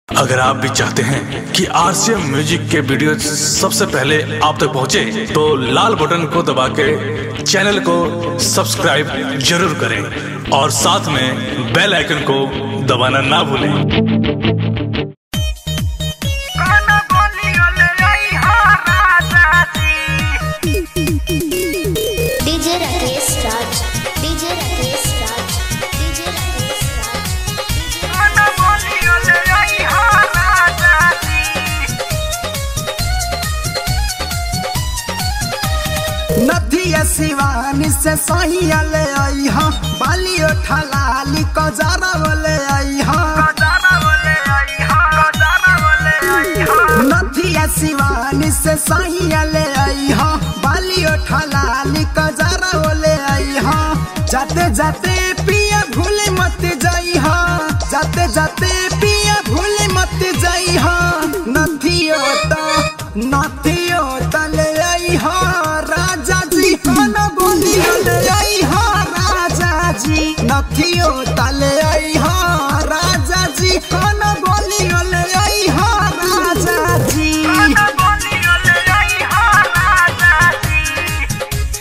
अगर आप भी चाहते हैं कि आरसीएम म्यूजिक के वीडियो सबसे पहले आप तक पहुंचे, तो लाल बटन को दबा के चैनल को सब्सक्राइब जरूर करें और साथ में बेल आइकन को दबाना ना भूलें काना बोली ओले आई हा राजा जी DJ Rakesh Raj DJ Rakesh Raj DJ Rakesh Raj काना बोली ओले आई हा राजा जी नदिया शिवानी से सहिया ले आई हा बालियो ठलाली कजारा बोले आई हा कजारा बोले आई हा कजारा बोले आई हा नदिया शिवानी से सहिया ले आई हा बालियो ठलाली कजारा बोले आई हा जाते जाते पिया भूले मत जाई हा जाते जाते पिया भूले मत जाई हा नथियो ता नथियो ता ले आई हा राजा जी कौन बोली ले आई हा राजा जी नथियो ता ले आई हा राजा जी कौन बोली ले आई हा राजा जी काना बोली ओले आई हा राजा जी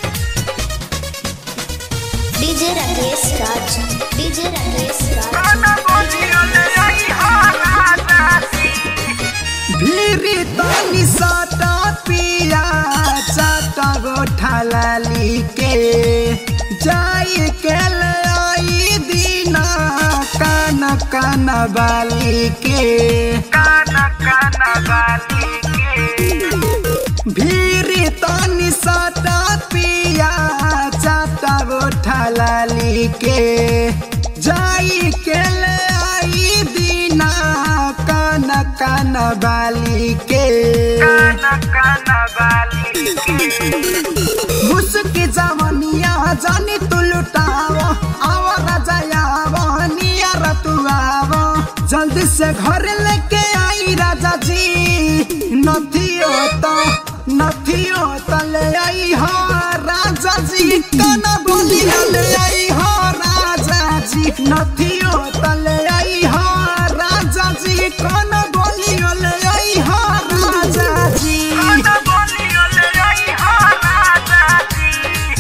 डीजे राकेश राज डीजे राकेश राज काना बोली ओले आई हा राजा जी भीरी तानी साटा पिया चाटा गोठा लाली के जाई के ले आई दीना कान कान बाली के काना काना बाली के भीरी तानी साटा पिया चाटा गोठा लाली के जाई के ले आई दीना कान कान बाली के काना काना बाली के मुस्की जवनिया जानी तू लुटावो आवा राजा आवो नियर तू आवो जल्दी से घर लेके आई राजा जी नथियो तो नथियो तो ले आई हो राजा जी कना बोली ले आई हो राजा जी नथियो तो ले आई हो राजा जी कना बोली ले आई हो राजा जी काना बोली ओले आई हा राजा जी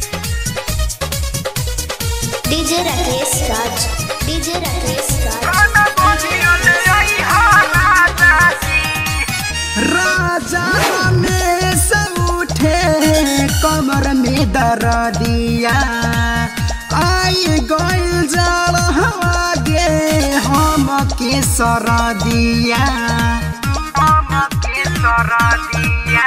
डीजे राकेश राज डीजे राकेश राज काना बोली ओले आई हा राजा जी राजा रमेश उठे कमर में दर दिया आई गइल जल गे हम के सर दिया मामा के सरा दिया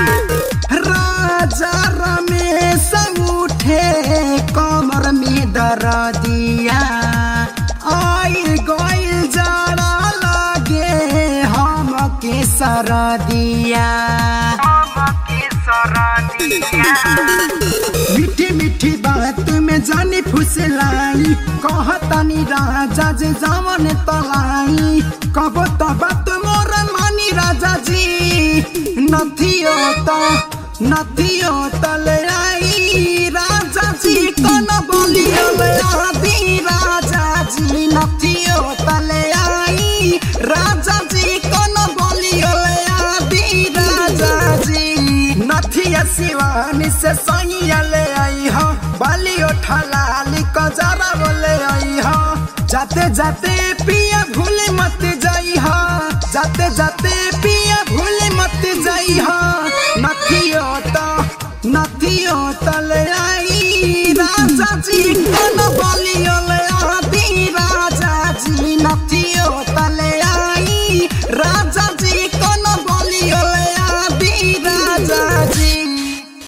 राजा रमेश उठे कमर में दर दिया आई गइल जल लगे हम के सर दिया मामा के सरा दिया मीठी मीठी बात में जानी फुसलाई कहतानी राजा जे जावन तलाई कब तो बात मोर मानी राजा जी नथियो तो नथियो तले आई राजा जी कन बोलियो ले आदि राजा जी नथियो तले आई राजा जी कन बोलियो ले आदि राजा जी नथिया शिवानी से सैया ले आई हो बालियो ठलाली कजरा बोले आई हो जाते जाते पिया भूले मत जाई हो जाते जाते पिया भूले मत जाई हो नथियो तो नथियो तो ले आई राजा जी कन बोलियो ले आदि राजा जी नथियो तो ले आई राजा